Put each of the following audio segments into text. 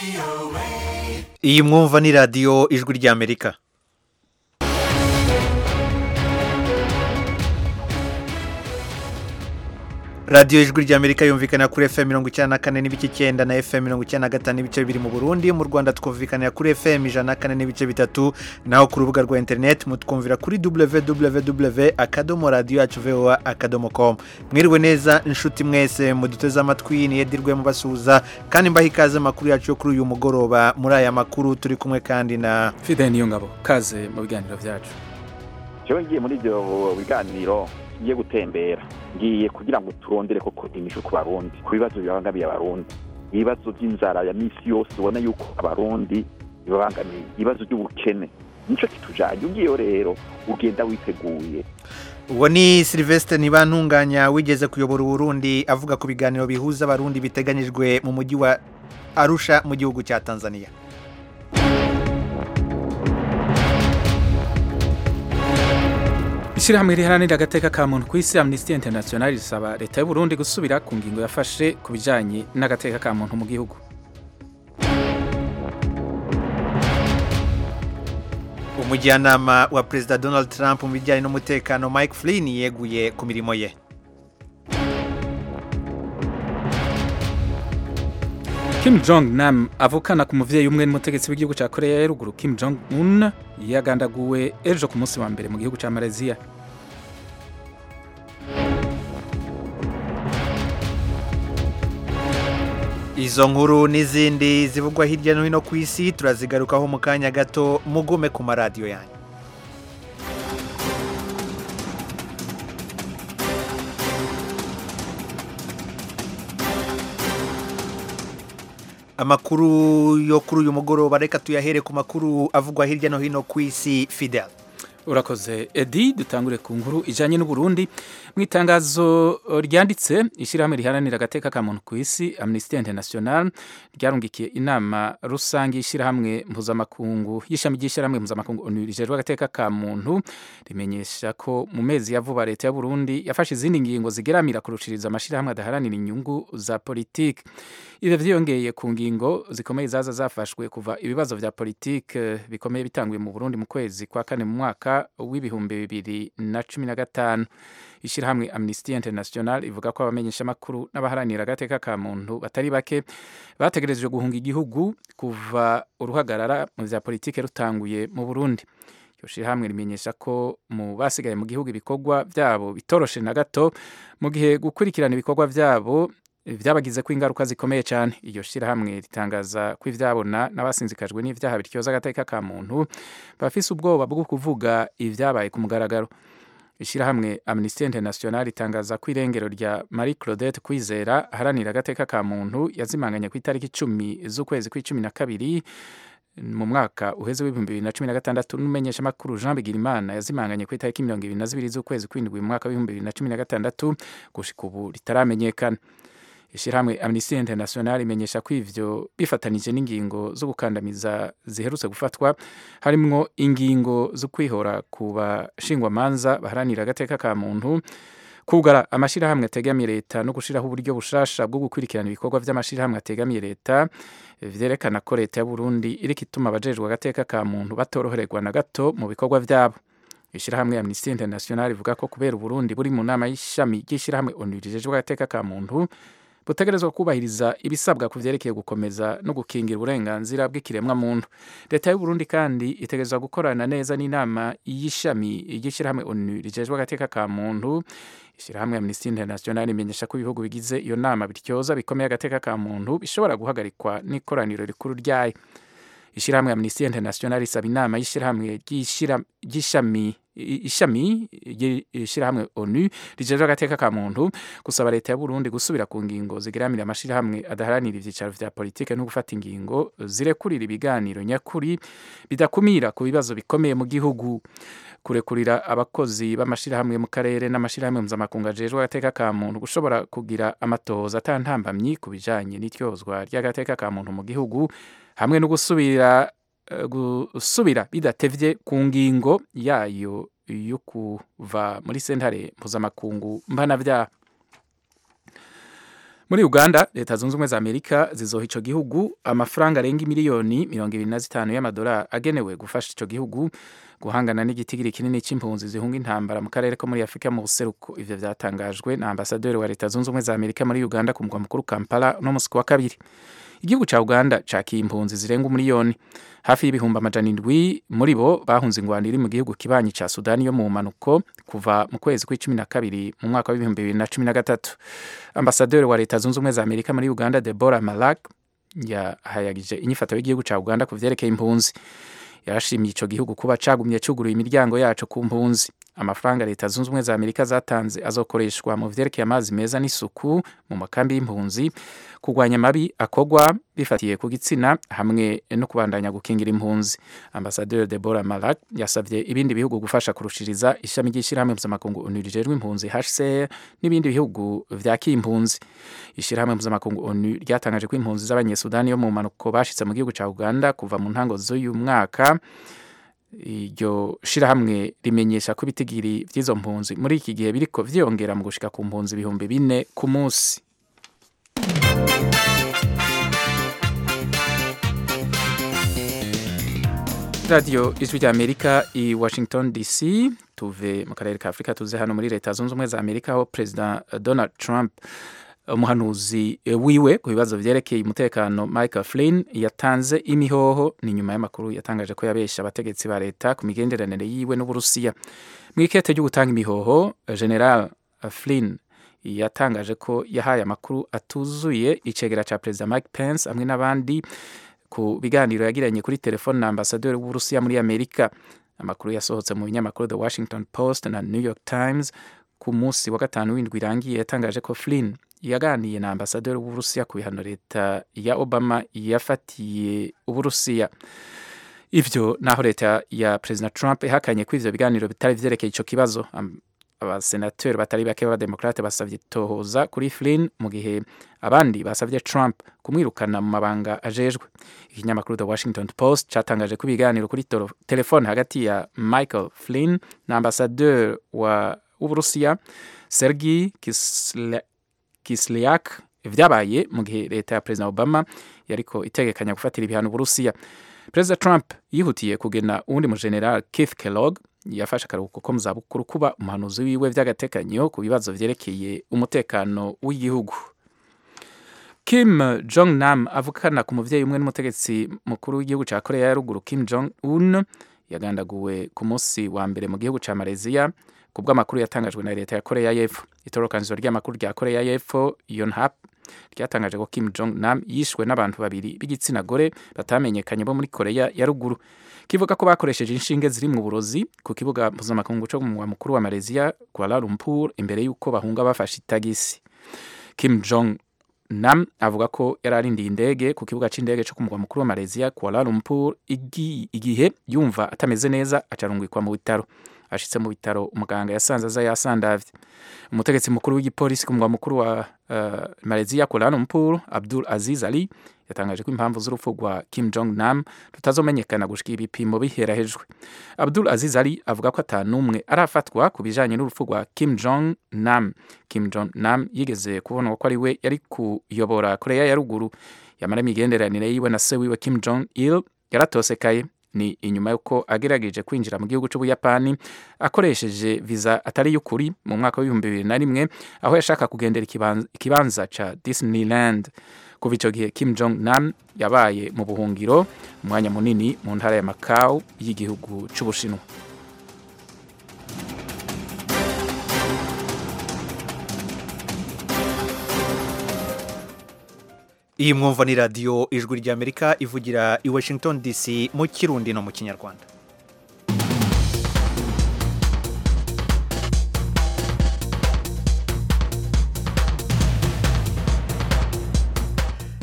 iyi mwumva ni radiyo ijwi ry'amerika radiyo ijwi ry'amerika yumvikana kuri fm mirongo icyenda na kane n'ibice icyenda na fm mirongo icyenda na gatanu n'ibice bibiri mu burundi mu rwanda twumvikanira kuri fm ijana na kane n'ibice bitatu naho ku rubuga rwa interineti mutwumvira kuri www akadomo radiyo yacu voa akadomo com mwiriwe neza inshuti mwese muduteze amatwi niyedirwe mubasuhuza kandi mbaha ikaze amakuru yacu yo kuri uyu mugoroba muri aya makuru turi kumwe kandi na fide niyo ngabo kaze mu biganiro byacu jewe ngiye muri ibyo biganiro ngiye gutembera ngiye kugira ngo turondere koko imisho ku barundi ku bibazo bibangamiye abarundi ibibazo by'inzara ya misi yose ubona yuko abarundi bibabangamiye ibibazo by'ubukene nicyo kitujanye ugiyeyo rero ugenda witeguye uwo ni silvestre ntibantunganya wigeze kuyobora uburundi avuga ku biganiro bihuza abarundi biteganyijwe mu mujyi wa arusha mu gihugu cya tanzania ishyirahamwe riharanira agateka ka muntu ku isi amnesty international risaba leta y'u Burundi gusubira ku ngingo yafashe ku bijyanye n'agateka ka muntu mu gihugu umujyanama wa perezida donald trump mu bijyanye n'umutekano mike flynn yeguye ku mirimo ye Kim Jong Nam avukana ku muvyeyi umwe n'umutegetsi w'igihugu ca Korea ya ruguru Kim Jong Un yagandaguwe ejo ku munsi wa mbere mu gihugu ca Malaysia izo nkuru n'izindi zivugwa hirya no hino ku isi turazigarukaho mu kanya gato mugume ku maradiyo yanyu amakuru yo kuri uyu mugoroba reka tuyahere ku makuru avugwa hirya no hino ku isi fidel urakoze edi dutangure ku nkuru ijyanye n'uburundi mu itangazo ryanditse ishyirahamwe riharanira agateka ka muntu ku isi amnesty international ryarungikiye inama rusange y'ishyirahamwe mpuzamakungu y'ishami ry'ishyirahamwe mpuzamakungu onu rijejwe agateka ka muntu rimenyesha ko mu mezi ya vuba leta ya burundi yafashe izindi ngingo zigeramira kurushiriza amashyirahamwe adaharanira inyungu za politiki ibyo byiyongeye ku ngingo zikomeye zaza zafashwe kuva ibibazo bya politiki bikomeye bitanguye mu burundi mu kwezi kwa kane mu mwaka w'ibihumbi bibiri na cumi na gatanu ishyirahamwe amnesty international ivuga ko abamenyeshamakuru n'abaharanira agateka ka muntu batari bake bategerejwe guhunga igihugu kuva uruhagarara mu bya politiki rutanguye mu burundi iryo shyirahamwe rimenyesha ko mu basigaye mu gihugu ibikorwa byabo bitoroshe na gato mu gihe gukurikirana ibikorwa byabo byabagize ko ingaruka zikomeye cyane iryo shyirahamwe ritangaza ko ibyabona n'abasinzikajwe n'ibyaha bityoza agateka ka muntu bafise ubwoba bwo kuvuga ibyabaye ku mugaragaro ishyirahamwe amnesty international ritangaza ko irengero rya marie claudette kwizera aharanira agateka ka muntu yazimanganye ku itariki icumi z'ukwezi kw'icumi na kabiri mu mwaka uheze w'ibihumbi bibiri na cumi na gatandatu n'umumenyeshamakuru jean bigirimana yazimanganye ku itariki mirongo ibiri na zibiri z'ukwezi kw'indwi mu mwaka w'ibihumbi bibiri na cumi na gatandatu gushika ubu ritaramenyekana ishyirahamwe amnesty international imenyesha ko ivyo bifatanije n'ingingo zo gukandamiza ziherutse gufatwa harimwo ingingo zo kwihora ku bashingwamanza baharanira agateka ka muntu kugara amashyirahamwe ategamiye leta no gushiraho uburyo bushasha bwo gukurikirana ibikorwa vy'amashyirahamwe ategamiye leta vyerekana ko leta ya Burundi iriko ituma abajejwe agateka ka muntu batorohererwa na gato mu bikorwa vyabo ishyirahamwe amnesty international ivuga ko kubera uburundi buri mu nama y'ishami ry'ishyirahamwe onu rijejwe agateka ka muntu butegerezwa kubahiriza ibisabwa ku vyerekeye gukomeza no gukingira uburenganzira bw'ikiremwa muntu leta y'u Burundi kandi itegerezwa gukorana neza n'inama y'ishami ry'ishyirahamwe onu rijejwe agateka ka muntu ishyirahamwe amnesty international imenyesha ko ibihugu bigize iyo nama bityoza bikomeye agateka ka muntu bishobora guhagarikwa n'ikoraniro rikuru ryayo ishyirahamwe amnesty international isaba inama y'ishyirahamwe ry'ishami ishami ishyirahamwe onu rijejwe agateka ka muntu gusaba leta ya Burundi gusubira ku ngingo zigeramira amashirahamwe adaharanira ivyicaro vya politike no gufata ingingo zirekurira ibiganiro nyakuri bidakumira ku bibazo bikomeye mu gihugu kurekurira abakozi b'amashirahamwe mu karere n'amashirahamwe mpuzamakungu ajejwe agateka ka muntu gushobora kugira amatohoza atantambamyi ku bijanye n'ityozwa ry'agateka ka muntu mu gihugu hamwe no gusubira gusubira bidatevye ku ngingo yayo yo kuva muri sentare mpuzamakungu mpanavyaha muri uganda leta zunze ubumwe za amerika zizoha ico gihugu amafaranga arenga miliyoni mirongo ibiri na zitanu y'amadolari agenewe gufasha ico gihugu guhangana n'igitigiri kinini c'impunzi zihunga intambara mu karere ko muri afurika mu buseruko ivyo vyatangajwe na ambasaderi wa leta zunze ubumwe za amerika muri uganda ku mugwa mukuru kampala no musi wa kabiri igihugu ca uganda cakiye impunzi zirenga umuliyoni hafi y'ibihumbi amajana indwi muri bo bahunze ingwano iri mu gihugu kibanyi ca sudani yo mu manuko kuva mu kwezi kw'icumi na kabiri mu mwaka w'ibihumbi bibiri na cumi na gatatu ambasaderi wa leta zunze ubumwe za amerika muri uganda debora malak yahayagije inyifato y'igihugu ca uganda ku vyerekeye impunzi yarashimiye ico gihugu kuba cagumye cuguruye imiryango yaco ku mpunzi amafaranga leta zunze ubumwe za amerika zatanze azokoreshwa mu vyerekeye amazi meza n'isuku mu makambi y'impunzi kurwanya amabi akogwa bifatiye ku gitsina hamwe no kubandanya gukingira impunzi ambasaderi debora malak yasavye ibindi bihugu gufasha kurushiriza ishami ry'ishirahamwe mpuzamakungu onu rijejwe impunzi hcr n'ibindi bihugu vyakiye impunzi ishirahamwe mpuzamakungu onu ryatangaje ko impunzi z'abanyesudani yo mu manuko bashitse mu gihugu ca uganda kuva mu ntango z'uyu mwaka iryo shirahamwe rimenyesha ko ibitigiri vy'izo mpunzi muri iki gihe biriko vyiyongera mu gushika ku mpunzi ibihumbi bine ku munsi radiyo ijwi rya amerika i washington dc tuve mu karere ka afurika tuze hano muri leta zunze ubumwe za amerika aho perezida donald trump umuhanuzi wiwe ku bibazo vyerekeye umutekano michael flynn yatanze imihoho ni nyuma y'amakuru yatangaje ko yabesha abategetsi ba leta ku migenderanire yiwe n'uburusiya mu ikete ryo gutanga imihoho general flynn yatangaje ko yahaye amakuru atuzuye icegera ca perezida mike pence hamwe n'abandi ku biganiro yagiranye kuri telefone na ambasaderi w'uburusiya muri amerika amakuru yasohotse mu binyamakuru the washington post na new york times ku munsi wa gatanu w'indwi irangiye yatangaje ko flynn yaganiye na ambasaderi w'uburusiya ku bihano leta ya obama yafatiye uburusiya ivyo naho leta ya perezida trump ihakanye ko ivyo biganiro bitari vyerekeye ico kibazo abasenateri batari bake b'abademokrate basavye tohoza kuri flynn mu gihe abandi basavye trump kumwirukana mu mabanga ajejwe ikinyamakuru the washington post catangaje ko ibiganiro kuri telefone hagati ya michael flynn na ambasaderi wa w'uburusiya sergi Kisle Kislyak vyabaye mu gihe leta ya President Obama yariko itegekanya gufatira ibihano Uburusiya. President Trump yihutiye kugena uwundi mu General Keith Kellogg yafashe akaruhuko ko mu zabukuru kuba umuhanuzi wiwe vy'agatekanyo ku bibazo vyerekeye umutekano w'igihugu. Kim Jong Nam avukana ku muvyeyi umwe n'umutegetsi mukuru w'igihugu ca Korea ya ruguru Kim Jong Un yagandaguwe ku munsi wa mbere mu gihugu ca Malaysia ku bw'amakuru yatangajwe na leta ya korea y'epfo itorokanzo ry'amakuru rya korea y'epfo yonhap ryatangaje ko kim jong nam yishwe n'abantu babiri b'igitsina gore batamenyekanye bo muri korea ya ruguru kivuga ko bakoresheje inshinge ziri mu burozi ku kibuga mpuzamakungu co mu murwa mukuru wa malaysia kuala lumpur imbere y'uko bahunga bafashe itagisi kim jong nam avuga ko yari arindiye indege ku kibuga c'indege co ku murwa mukuru wa malaysia kuala lumpur igihe yumva atameze neza acarungikwa mu bitaro ashitse mu bitaro umuganga yasanze aza yasandavye umutegetsi mukuru w'igipolisi ku mugwa mukuru wa uh, Malaysia Kuala Lumpur Abdul Aziz Ali yatangaje ko impamvu z'urupfu rwa Kim Jong Nam rutazomenyekana gushika ibipimo biherahejwe Abdul Aziz Ali avuga ko atanumwe arafatwa ku bijanye n'urupfu rwa Kim Jong Nam Kim Jong Nam yigeze kubonwa ko ari we yari kuyobora Korea ya ruguru yamara imigenderanire yiwe na se wiwe Kim Jong Il yaratosekaye ni inyuma y'uko agerageje kwinjira mu gihugu cy'ubuyapani akoresheje viza atari y'ukuri mu mwaka w'ibihumbi bibiri na rimwe aho yashaka kugendera ikibanza ca disneyland kuva icyo gihe kim jong nam yabaye mu buhungiro umwanya munini mu ntara ya macau y'igihugu cy'ubushinwa iyi mwumva ni radiyo ijwi ry'amerika ivugira i washington dc mu kirundi no mu kinyarwanda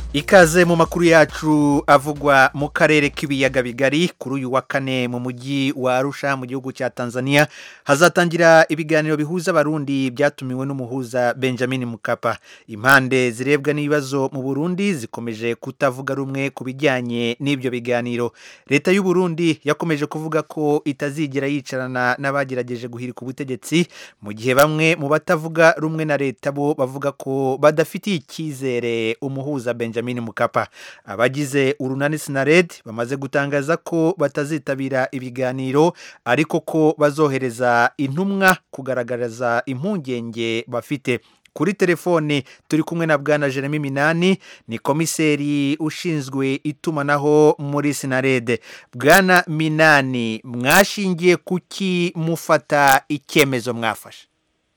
ikaze mu makuru yacu avugwa mu karere k'ibiyaga bigari kuri uyu wa kane mu mujyi wa arusha mu gihugu cya tanzania hazatangira ibiganiro bihuza abarundi byatumiwe n'umuhuza benjamin mukapa impande zirebwa n'ibibazo mu burundi zikomeje kutavuga rumwe ku bijyanye n'ibyo biganiro leta y'u Burundi yakomeje kuvuga ko itazigera yicarana n'abagerageje guhirika ubutegetsi mu gihe bamwe mu batavuga rumwe na leta bo bavuga ko badafitiye icyizere umuhuza benjamin benjamin mukapa abagize urunani sinared bamaze gutangaza ko batazitabira ibiganiro ariko ko bazohereza intumwa kugaragariza impungenge bafite kuri telefone turi kumwe na bwana jeremy minani ni komiseri ushinzwe itumanaho muri sinarede bwana minani mwashingiye kuki mufata icyemezo mwafashe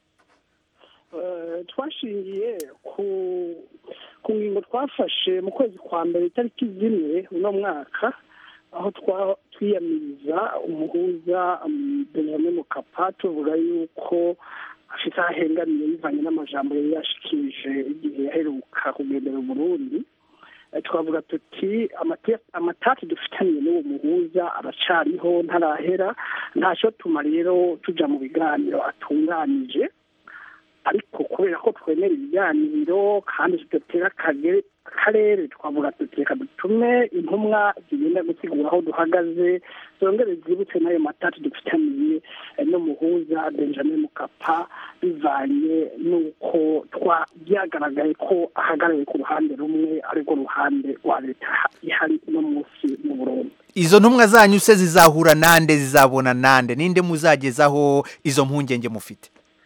twashingiye ku ku ngingo twafashe mu kwezi kwa mbere itariki zimwe uno mwaka aho twiyamiriza umuhuza benjamin mukapa tuvuga yuko afite aho ahengamiye bivanye n'amajambo yari yashikirije igihe yaheruka kugendera Burundi twavuga tuti amatati dufitaniye n'uwo muhuza aracariho ntarahera ntacyo tuma rero tujya mu biganiro atunganije ariko kubera ko twemera ibiganiro kandi tudatera akarere twavuga reka dutume intumwa zigenda gusigura aho duhagaze zongere zibutse n'ayo matati dufitaniye n'umuhuza benjamin mukapa bivanye n'uko byagaragaye ko ahagarariye ku ruhande rumwe arirwo ruhande rwa leta ihari uno munsi mu burundi izo ntumwa zanyu se zizahura nande zizabona nande ninde muzagezaho izo mpungenge mufite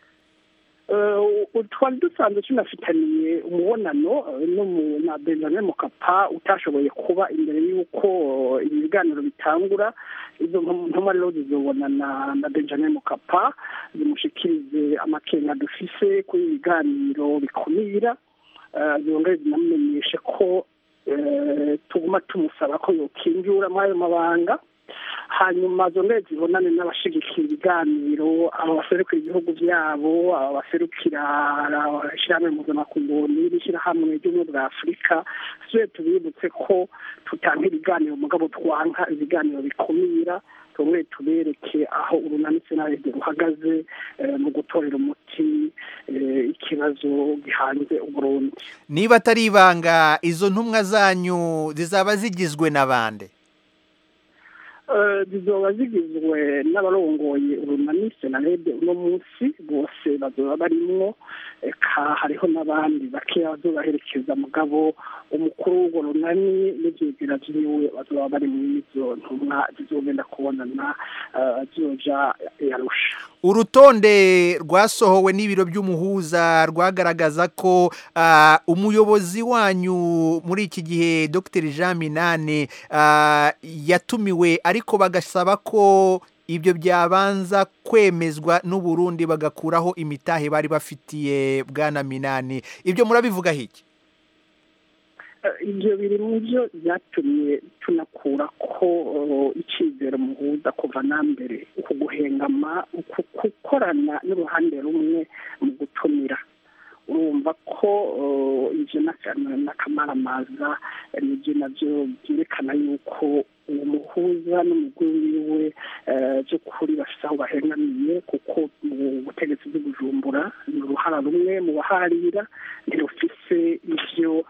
twari dusanzwe tunafitaniye umubonano na benjamin mukapa utashoboye kuba imbere y'uko ibi biganiro bitangura izo ntumwa rero zizobonana na benjamin mukapa zimushikirize amakenga dufise kuri ibi biganiro bikumira zongere zinamumenyeshe ko tuguma tumusaba ko yokinjura muri ayo mabanga hanyuma zongere zibonane n'abashigikira ibiganiro aba baserukira ibihugu byabo aba baserukira ishyirahamwe mpuzamakungu n'iri shyirahamwe ry'ubumwe bwa afurika tujye tubibutse ko tutanga ibiganiro mugabo twanka ibiganiro bikumira tumwe tubereke aho urunani senarede ruhagaze mu gutorera umuti ikibazo gihanze uburundi niba atari ibanga izo ntumwa zanyu zizaba zigizwe na bande zizoba zigizwe n'abarongoye urunani senarede uno munsi bose bazoba barimwo eka hariho n'abandi bakeya bazobaherekeza mugabo umukuru w'urwo runani n'ibyegera vyiwe bazoba bari muri izo ntumwa zizogenda kubonana zizoja yarusha urutonde rwasohowe n'ibiro by'umuhuza rwagaragaza ko umuyobozi wanyu muri iki gihe dr jean minane yatumiwe ariko bagasaba ko ibyo byabanza kwemezwa n'uburundi bagakuraho imitahe bari bafitiye bwana minani ibyo murabivugaho iki ibyo biri mu byo byatumye tunakura ko icyizere muhuza kuva na mbere uku guhengama uku gukorana n'uruhande rumwe mu gutumira urumva ko ibyo n'akamaramaza nibyo nabyo byerekana yuko uwo muhuza n'umugore wiwe by'ukuri bafite aho bahengamiye kuko mu butegetsi bw'ubujumbura ni uruhara rumwe mu baharira ntirufise ibyo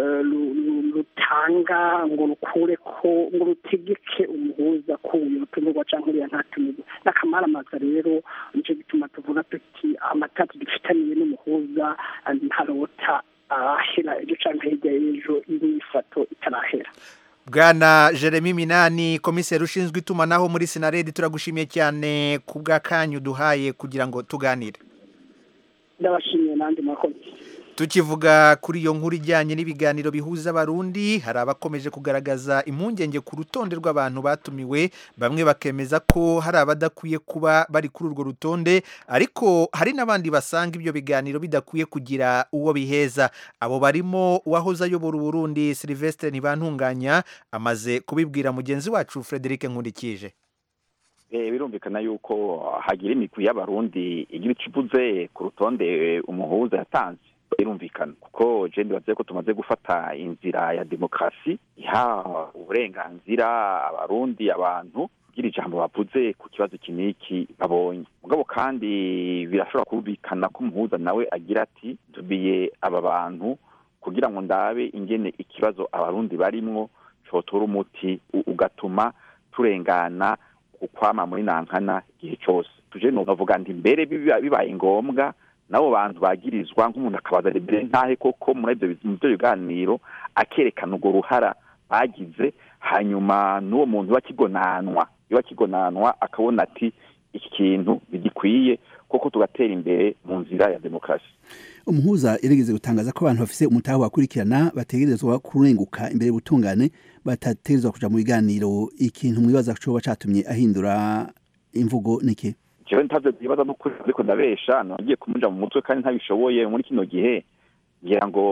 rutanga ngo rukure ko ngo rutegeke umuhuza ko uyu rutumirwa cyangwa uriya ntatumirwa n'akamaramaza rero nicyo gituma tuvuga tuti amatati dufitaniye n'umuhuza ntarota ahera ejo cyangwa hirya y'ejo imyifato itarahera bwana jeremy minani komiseri ushinzwe itumanaho muri sinaredi turagushimiye cyane ku bw'akanyu duhaye kugira ngo tuganire ndabashimiye n'andi makozi tukivuga kuri iyo nkuru ijyanye n'ibiganiro bihuza abarundi hari abakomeje kugaragaza impungenge ku rutonde rw'abantu batumiwe bamwe bakemeza ko hari abadakwiye kuba bari kuri urwo rutonde ariko hari n'abandi basanga ibyo biganiro bidakwiye kugira uwo biheza abo barimo uwahoze ayobora uburundi silivesitire ntibantunganya amaze kubibwira mugenzi wacu frederic nkundikije birumvikana yuko hagira imigwi y'abarundi igira icyo ivuze ku rutonde umuhuza yatanze birumvikana kuko je ndibaze ko tumaze gufata inzira ya demokarasi iha uburenganzira abarundi abantu kugira ijambo bavuze ku kibazo iki n'iki babonye mugabo kandi birashobora kumvikana ko umuhuza nawe agira ati ntubiye aba bantu kugira ngo ndabe ingene ikibazo abarundi barimwo cotora umuti ugatuma turengana ukwama muri nankana igihe cyose tuje novuga nti mbere bibaye ngombwa nabo bantu bagirizwa nk'umuntu akabaza mbere ntahe koko muri ibyo biganiro akerekana urwo ruhara bagize hanyuma n'uwo muntu bakigonanwa iyo bakigonanwa akabona ati iki kintu bigikwiye koko tugatera imbere mu nzira ya demokarasi umuhuza yarigeze gutangaza ko abantu bafise umutahe wakurikirana bategerezwa kurenguka imbere y'ubutungane batategerezwa kuja mu biganiro ikintu mwibaza coba catumye ahindura imvugo niki jewe ntavyo vyibaza n'ukuri ariko ndabesha nagiye kumuja mu mutwe kandi ntabishoboye muri kino gihe ngira ngo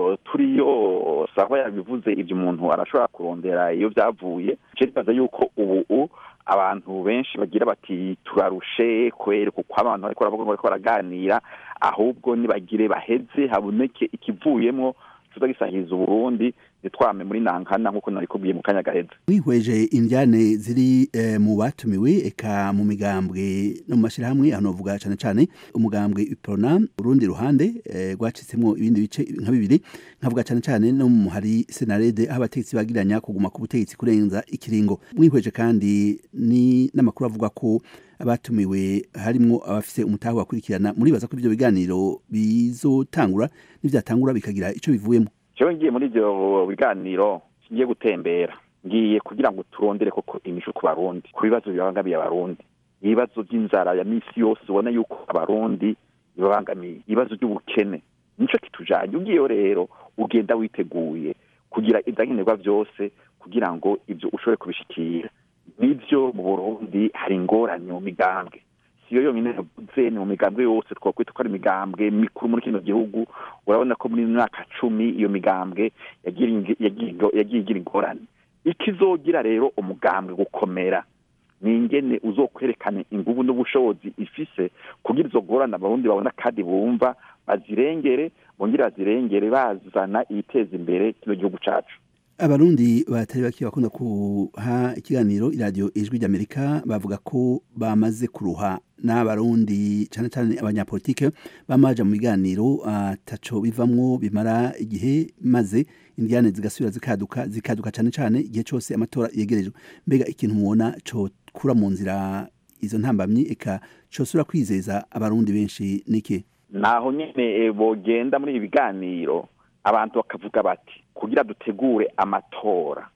turiyo saba yabivuze ivyo umuntu arashobora kurondera iyo vyavuye je ndibaza yuko ubu abantu benshi bagira bati turarushe kwere kuko abantu bariko baravuga ngo bariko baraganira ahubwo nibagire baheze haboneke ikivuyemwo tuza gisahiriza uburundi ntitwame muri nankana nk'uko narikubwiye mu kanya gaheze wihweje indyane ziri eh, mu batumiwe eka mu migambwe no mu mashyirahamwe hano bavuga cyane cyane umugambwe iprona urundi ruhande eh, rwacitsemwo ibindi bice nka bibiri nkavuga cyane cyane no mu hari senarede aho abategetsi bagiranya kuguma ku butegetsi kurenza ikiringo mwihweje kandi ni n'amakuru avuga ko abatumiwe harimo abafise umutahe wakurikirana muribaza ko ivyo biganiro bizotangura nivyatangura bikagira ico bivuyemo jewe ngiye muri ivyo biganiro ngiye gutembera ngiye kugira ngo turondere koko imishu ku barundi ku bibazo bibangamiye abarundi ibibazo by'inzara ya misi yose ubona yuko abarundi bibabangamiye ibibazo by'ubukene nico kitujanye ugiyeyo rero ugenda witeguye kugira ivyankenerwa vyose kugira ngo ivyo ushobore kubishikira nivyo mu burundi hari ingorane mu migambwe siyo yonyine yavuze ni mu migambwe yose twakwita ko ari imigambwe mikuru muri kino gihugu urabona ko muri myaka cumi iyo migambwe yagiye igira ingorane ikizogira rero umugambwe gukomera ni ingene uzokwerekana inguvu n'ubushobozi ifise kugira izo ngorane abarundi babona kandi bumva bazirengere bongere bazirengere bazana ibiteza imbere kino gihugu cacu abarundi batari bake bakunda kuha ikiganiro iradiyo ijwi ry'amerika bavuga ko bamaze kuruha n'abarundi cyane cyane abanyapolitike bamaja mu biganiro ataco bivamwo bimara igihe maze indiane zigasubira zikaduka zikaduka cyane cyane igihe cyose amatora yegerejwe mbega ikintu mubona cokura mu nzira izo ntambamyi eka cosubira kwizeza abarundi benshi niki naho nyene bogenda muri ibi biganiro abantu bakavuga bati kugira dutegure amatora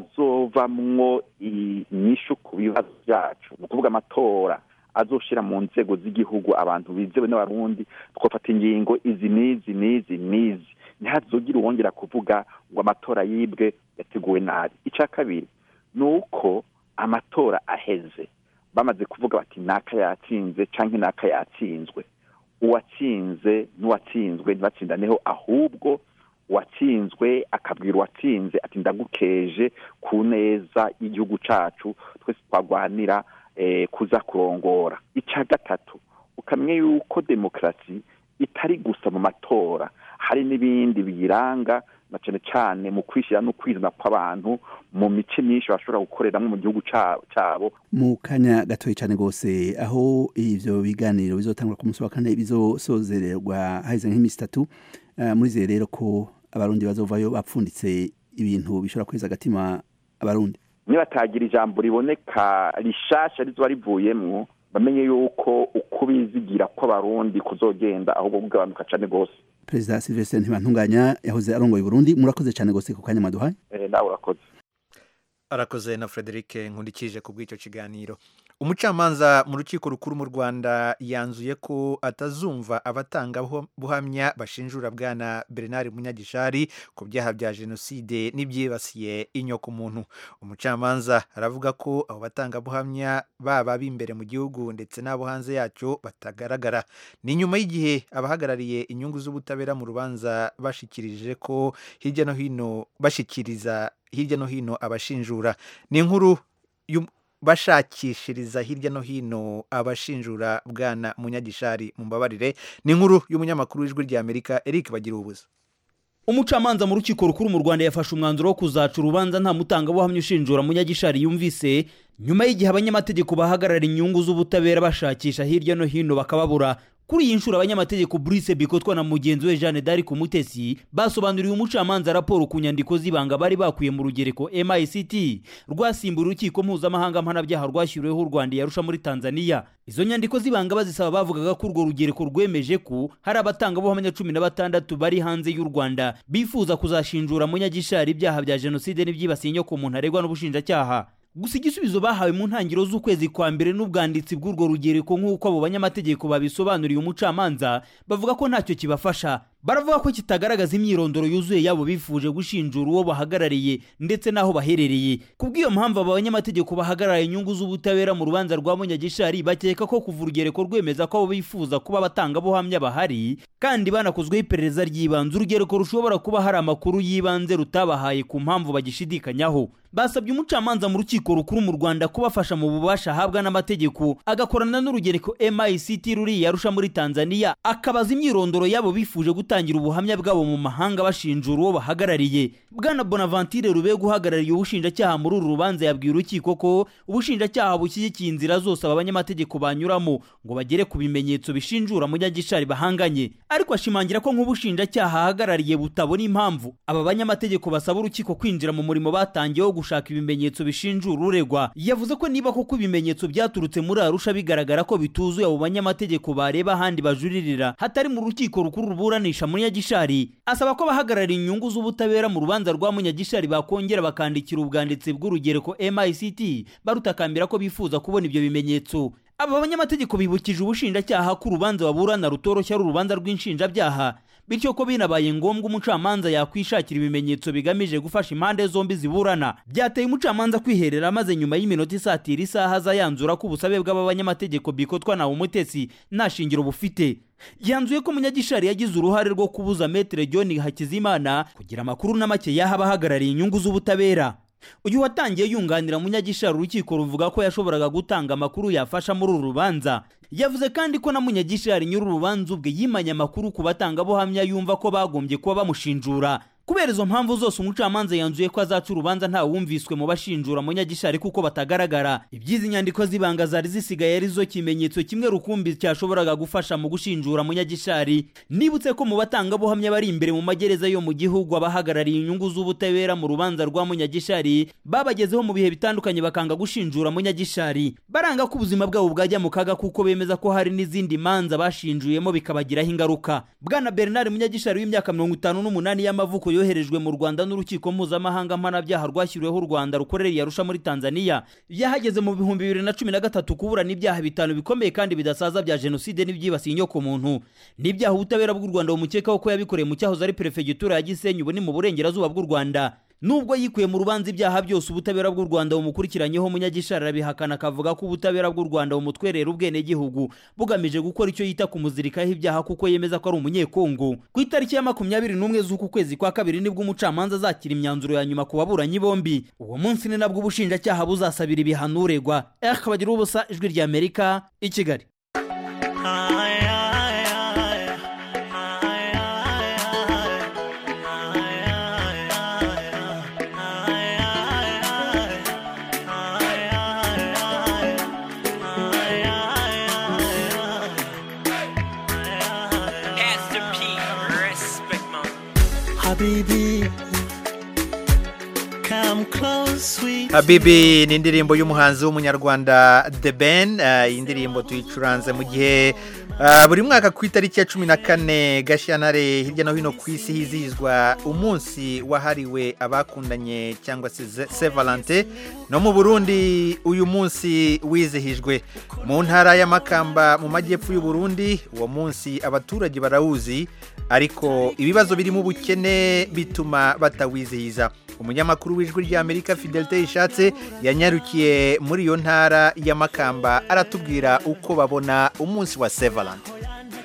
azovamwo inyishu ku bibazo byacu ni ukuvuga amatora azoshira mu nzego z'igihugu abantu bizewe n'abarundi twafata ingingo izi n'izi n'izi n'izi ntihazogire uwongera kuvuga ngo amatora yibwe yateguwe nabi icya kabiri ni uko amatora aheze bamaze kuvuga bati naka yatsinze canke naka yatsinzwe uwatsinze n'uwatsinzwe ntibatsindaneho ahubwo uwatsinzwe akabwira uwatsinze ati ndagukeje ku neza y'igihugu cacu twese twagwanira kuza kurongora icya gatatu ukamenya yuko demokarasi itari gusa mu matora hari n'ibindi biyiranga na cyane cyane mu kwishyira no kwizana kw'abantu mu mice myinshi bashobora gukoreramo mu gihugu cyabo mu kanya gatoya cyane rwose aho ivyo biganiro bizotangura ku munsi wa kane bizosozererwa haheze nk'iminsi itatu murizeye rero ko abarundi bazovayo bapfunditse ibintu bishobora kweza agatima abarundi nibatagira ijambo riboneka rishasha rizoba rivuyemwo bamenye yuko uko bizigira kw'abarundi kuzogenda ahubwo kugabanuka cane rwose perezida silvestre ntibantunganya yahoze arongoye burundi murakoze cyane rwose ku kanya maduhaye nawe urakoze arakoze na frederic nkundikije ku bw'icyo kiganiro umucamanza mu rukiko rukuru mu rwanda yanzuye ko atazumva abatangabuhamya bashinjura bwana bernard munyagishari ku byaha bya jenoside n'ibyibasiye inyokomuntu umucamanza aravuga ko abo batangabuhamya baba b'imbere mu gihugu ndetse n'abo hanze yacyo batagaragara ni nyuma y'igihe abahagarariye inyungu z'ubutabera mu rubanza bashikirije ko hirya no hino bashikiriza hirya no hino abashinjura ni inkuru bashakishiriza hirya no hino abashinjura bwana munyagishari mu mbabarire ni inkuru y'umunyamakuru w'ijwi ry'amerika eric bagira ubuza umucamanza mu rukiko rukuru mu rwanda yafashe umwanzuro wo kuzaca urubanza nta mutangabuhamya ushinjura munyagishari yumvise nyuma y'igihe abanyamategeko bahagarara inyungu z'ubutabera bashakisha hirya no hino bakababura kuri iyi nshuro abanyamategeko Brice Bikotwa na mugenzi we Jeanne d'Arc Umutesi basobanuriye umucamanza raporo ku nyandiko z'ibanga bari bakuye mu rugereko MICT rwasimbura urukiko mpuzamahanga mpanabyaha rwashyiriweho u Rwanda yarusha muri Tanzania izo nyandiko z'ibanga bazisaba bavugaga ko urwo rugereko rwemeje ko hari abatangabuhamya cumi na batandatu bari hanze y'u Rwanda bifuza kuzashinjura munyagishari ibyaha bya jenoside n'ibyibasiye inyoko muntu aregwa n'ubushinjacyaha gusa igisubizo bahawe mu ntangiriro z'ukwezi kwa mbere n'ubwanditsi bw'urwo rugereko nk'uko abo banyamategeko babisobanuriye umucamanza bavuga ko ntacyo kibafasha baravuga ko kitagaragaza imyirondoro yuzuye yabo bifuje gushinjura uwo bahagarariye ndetse n'aho baherereye kubw'iyo mpamvu aba banyamategeko bahagarariye inyungu z'ubutabera mu rubanza rwa munyagishari bakeka ko kuva urugereko rwemeza ko abo bifuza kuba abatangabuhamya bahari kandi banakozweho iperereza ry'ibanze urugereko rushobora kuba hari amakuru y'ibanze rutabahaye ku mpamvu bagishidikanyaho basabye umucamanza mu rukiko rukuru mu rwanda kubafasha mu bubasha ahabwa n'amategeko agakorana n'urugereko mict ruri yarusha muri tanzania akabaza imyirondoro yabo bifuje gutangira ubuhamya bwabo mu mahanga bashinjura uwo bahagarariye bwana bonaventure rubega uhagarariye ubushinjacyaha muri uru rubanza yabwiye urukiko ko ubushinjacyaha bushyigikiye inzira zose aba banyamategeko banyuramo ngo bagere ku bimenyetso bishinjura munyagishari bahanganye ariko ashimangira ko nk'ubushinjacyaha ahagarariye butabona impamvu aba banyamategeko basaba urukiko kwinjira mu murimo batangiye wo gushaka ibimenyetso bishinjura uregwa yavuze ko niba koko ibimenyetso byaturutse muri arusha bigaragara ko bituzuye abo banyamategeko bareba ahandi bajuririra hatari mu rukiko rukuru ruburanisha munyagishari asaba ko abahagarariye inyungu z'ubutabera mu rubanza rwa munyagishari bakongera bakandikira ubwanditsi bw'urugereko mict barutakambira ko bifuza kubona ibyo bimenyetso aba banyamategeko bibukije ubushinjacyaha ko urubanza baburana rutoroshya ari urubanza rw'inshinjabyaha bityo ko binabaye ngombwa umucamanza yakwishakira ibimenyetso bigamije gufasha impande zombi ziburana byateye umucamanza kwiherera maze nyuma y'iminota isatira isaha aza yanzura ko ubusabe bw'aba banyamategeko bikotwa nawe umutesi nta shingiro bufite yanzuye ko munyagishari yagize uruhare rwo kubuza metere john hakizimana kugira amakuru na make yaha abahagarariye inyungu z'ubutabera uyu watangiye yunganira munyagishari urukiko ruvuga ko yashoboraga gutanga amakuru yafasha muri uru rubanza yavuze kandi ko na munyagishari nyiri urubanza ubwe yimanye amakuru ku batangabuhamya yumva ko bagombye kuba bamushinjura kubera izo mpamvu zose umucamanza yanzuye ko azaca urubanza nta wumviswe mu bashinjura munyagishari kuko batagaragara iby'izi nyandiko z'ibanga zari zisigaye ari zo kimenyetso kimwe rukumbi cyashoboraga gufasha mu gushinjura munyagishari nibutse ko mu batangabuhamya bari imbere mu magereza yo mu gihugu abahagarariye inyungu z'ubutabera mu rubanza rwa munyagishari babagezeho mu bihe bitandukanye bakanga gushinjura munyagishari baranga ko ubuzima bwabo bwajya mu kaga kuko bemeza ko hari n'izindi manza bashinjuyemo bikabagiraho ingaruka bwana bernard munyagishari w'imyaka mirongo itanu n'umunani y'amavuko yoherejwe mu rwanda n'urukiko mpuzamahanga mpanabyaha rwashyiriweho u rwanda rukorera yarusha muri tanzania yahageze mu bihumbi bibiri na cumi na gatatu kuburana ibyaha bitanu bikomeye kandi bidasaza bya jenoside n'ibyibasiye inyoko muntu n'ibyaha ubutabera bw'u rwanda bumukekaho ko yabikoreye mu cyahoze ari perefegitura ya gisenyi ubu ni mu burengerazuba bw'u rwanda nubwo yikuye mu rubanza ibyaha byose ubutabera bw'u rwanda bumukurikiranyeho munyagishari arabihakana akavuga ko ubutabera bw'u rwanda bumutwerera ubwenegihugu bugamije gukora icyo yita kumuzirikaho ibyaha kuko yemeza ko ari umunyekongo ku itariki ya makumyabiri n'umwe z'uku kwezi kwa kabiri nibwo umucamanza azakira imyanzuro ya nyuma ku baburanyi bombi uwo munsi ni nabwo ubushinjacyaha buzasabira ibihano uregwa akabagira ubusa ijwi ry'amerika i kigali Habibi, come close, sweet. habibi ni indirimbo y'umuhanzi w'umunyarwanda the ben eh, iyi ndirimbo tuyicuranze mu gihe eh, buri mwaka ku itariki ya cumi na kane gashyantare hirya no hino ku isi hizihizwa umunsi wahariwe abakundanye cyangwa se ze- se valante no mu burundi uyu munsi wizihijwe mu ntara y'amakamba mu majyepfo y'u Burundi uwo munsi abaturage barawuzi ariko ibibazo birimo ubukene bituma batawizihiza umunyamakuru w'ijwi ry'amerika fidelite ishatse yanyarukiye muri iyo ntara y'amakamba aratubwira uko babona umunsi wa sevalante uko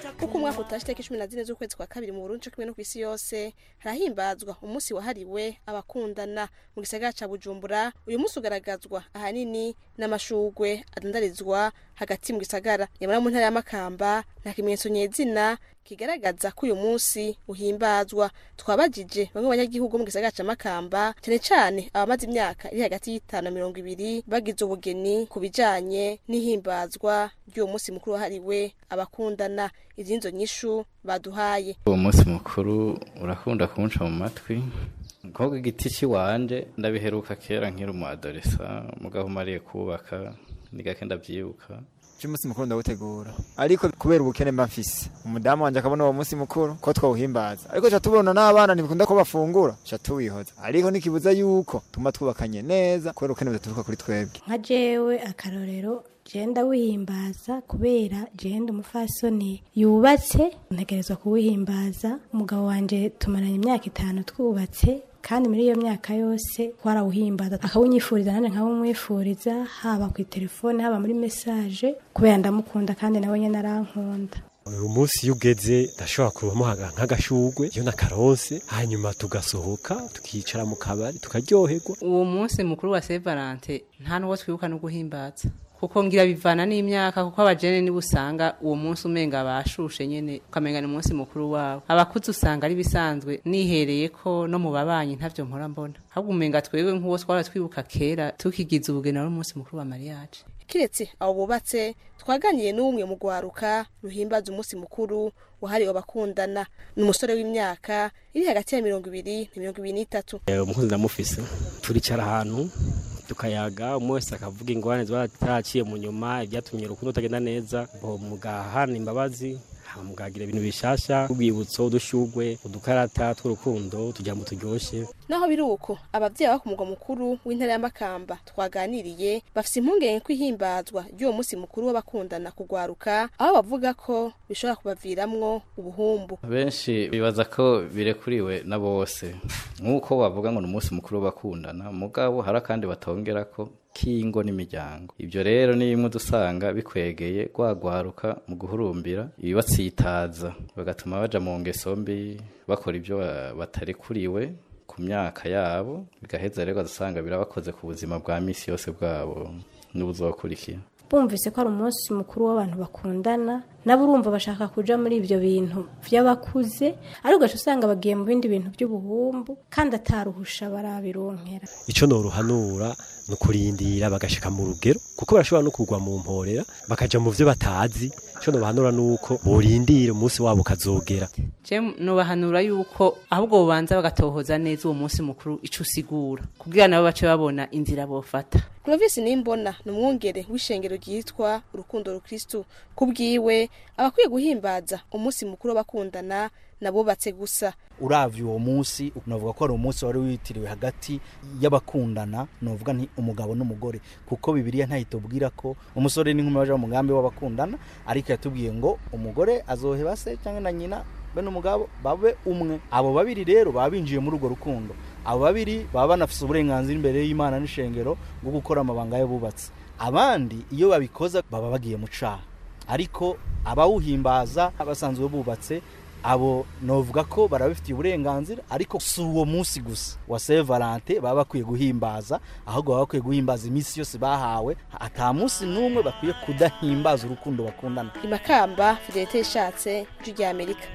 umwaka utashe itariki cumi na zine z'ukwezi kwa kabiri mu burundi co kimwe no kw'isi yose harahimbazwa umunsi wahariwe abakundana mu gisagara ca bujumbura uyu munsi ugaragazwa ahanini n'amashugwe adandarizwa hagati mu gisagara nyamara mu ntara y'amakamba nta kimenyetso nyezina kigaragaza ko uyu munsi uhimbazwa twabajije bamwe mu banyagihugu bo mu gisagara ca makamba cyane cane abamaze imyaka iri hagati y'itanu na mirongo ibiri bagize ubugeni ku bijanye n'ihimbazwa ry'uwo munsi mukuru wahariwe abakundana izinzo nyishu baduhaye uwo munsi mukuru urakunda kumunca mu matwi nkoga igiti cy'iwanje ndabiheruka kera nkiri umu adolesa mugabo umariye kubaka ni gake ndavyibuka cy'umunsi mukuru ndawutegura ariko kubera ubukene mba mfise umudamu wanje akabona uwo munsi mukuru ko twawuhimbaza ariko ca tubona n'abana ntibikunda ko bafungura ca tuwihoza ariko ntikibuza yuko tuma twubakanye neza kubera ubukene budaturuka kuri twebwe nka jewe akarorero jenda wihimbaza kubera jenda umufasoni yubatse ntegerezwa kuwihimbaza umugabo wanje tumaranye imyaka itanu twubatse kandi muri iyo myaka yose twarawuhimbaza akawunyifuriza nanjye nkawumwifuriza haba ku telefone haba muri mesaje kubera ndamukunda kandi nawe nyine arankunda uyu munsi iyo ugeze ndashobora kumuha nk'agashugwe iyo nakaronse hanyuma tugasohoka tukicara mu kabari tukaryoherwa uwo munsi mukuru wa Saint Valentin nta n'uwo twibuka no guhimbaza kuko ngira bivana n'imyaka kuko abajene nibo usanga uwo munsi umenga bashushe nyene ukamenga ni umunsi mukuru wabo abakuzi usanga ari bisanzwe nihereye ko no mu babanyi ntavyo mpora mbona ahubwo umenga twebwe nk'uwo twara twibuka kera tukigiza ubugeni ari umunsi mukuru wa mariage kiretse abo bubatse twaganiriye n'umwe mu gwaruka ruhimbaza umunsi mukuru wahariwe abakundana ni umusore w'imyaka iri hagati ya mirongo ibiri na mirongo ibiri n'itatu umukunzi ndamufise turicara ahantu tukayaga umwe wese akavuga ingorane ziba zitaraciye mu nyuma ibyatumye urukundo rutagenda neza mugahana imbabazi mugagira ibintu bishasha urwibutso udushugwe udukarata tw'urukundo tugira ngo turyoshye naho biri uko ababyeyi baba ku mugwa mukuru w'intara y'amakamba twaganiriye bafite impungenge ko ihimbazwa ry'uwo munsi mukuru w'abakundana kugwaruka aho bavuga ko bishobora kubaviramwo ubuhumbu benshi bibaza ko birekuriwe na bose nk'uko bavuga ngo ni umunsi mukuru w'abakundana mugabo hari akandi batongera ko k'ingo n'imiryango ibyo rero ni bimwe dusanga bikwegeye rwagwaruka mu guhurumbira ibibatsitaza bagatuma baja mu ngeso mbi bakora ibyo batarekuriwe ku myaka yabo bigaheza rero ugasanga birabakoze ku buzima bwa misi yose bwabo n'ubuzokurikira bumvise ko ari umunsi mukuru w'abantu bakundana nabo urumva bashaka kuja muri ibyo bintu by'abakuze ariko ugaca usanga bagiye mu bindi bintu by'ubuhumbu kandi ataruhusha barabironkera icyo noruhanura ni ukurindira bagashika mu rugero kuko barashobora no kugwa mu mporera bakaja mu byo batazi icyo nobahanura ni uko borindira umunsi wabo ukazogera je nobahanura yuko ahubwo bobanza bagatohoza neza uwo munsi mukuru ico usigura kugira nabo bace babona inzira bofata Clovis Nimbona ni umwungere w'ishengero ryitwa urukundo rukristu kubwiwe abakwiye guhimbaza umunsi mukuru w'abakundana nabubatse gusa uravye uwo munsi novuga ko ari umunsi wari witiriwe hagati y'abakundana novuga nti umugabo n'umugore kuko bibiliya ntayitubwira ko umusore n'inkumi baje mu mugambi w'abakundana ariko yatubwiye ngo umugore azoheba se cyangwa na nyina be n'umugabo babe umwe abo babiri rero baba binjiye muri urwo rukundo abo babiri baba banafise uburenganzira imbere y'imana n'ishengero bwo gukora amabanga y'abubatsi abandi iyo babikoza baba bagiye mu caha ariko abawuhimbaza basanzwe bubatse abo novuga ko barabifitiye uburenganzira ariko si uwo munsi gusa wa Saint Valentin baba bakwiye guhimbaza ahubwo baba bakwiye guhimbaza iminsi yose bahawe ata munsi n'umwe bakwiye kudahimbaza urukundo bakundana imakamba fidelite ishatse rya amerika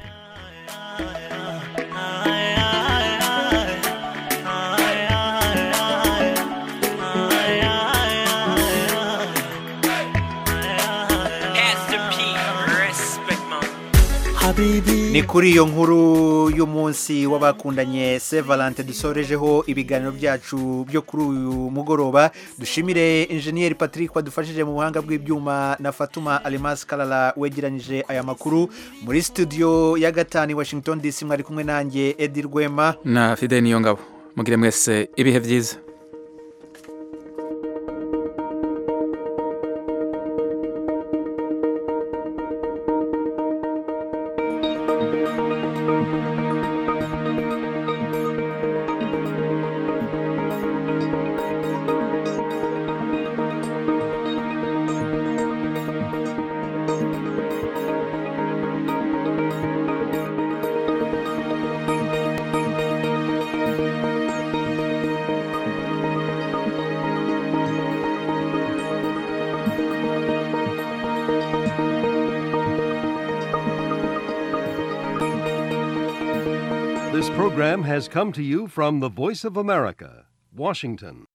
ni kuri iyo nkuru y'umunsi w'abakundanye Saint Valentin dusorejeho ibiganiro byacu byo kuri uyu mugoroba dushimire enjeniyeri patrick wadufashije mu buhanga bw'ibyuma na fatuma alimasi karara wegeranyije aya makuru muri studio ya gatanu washington dc mwari kumwe nanjye edi rwema na fide niyo ngabo mugire mwese ibihe byiza program has come to you from the Voice of America, Washington.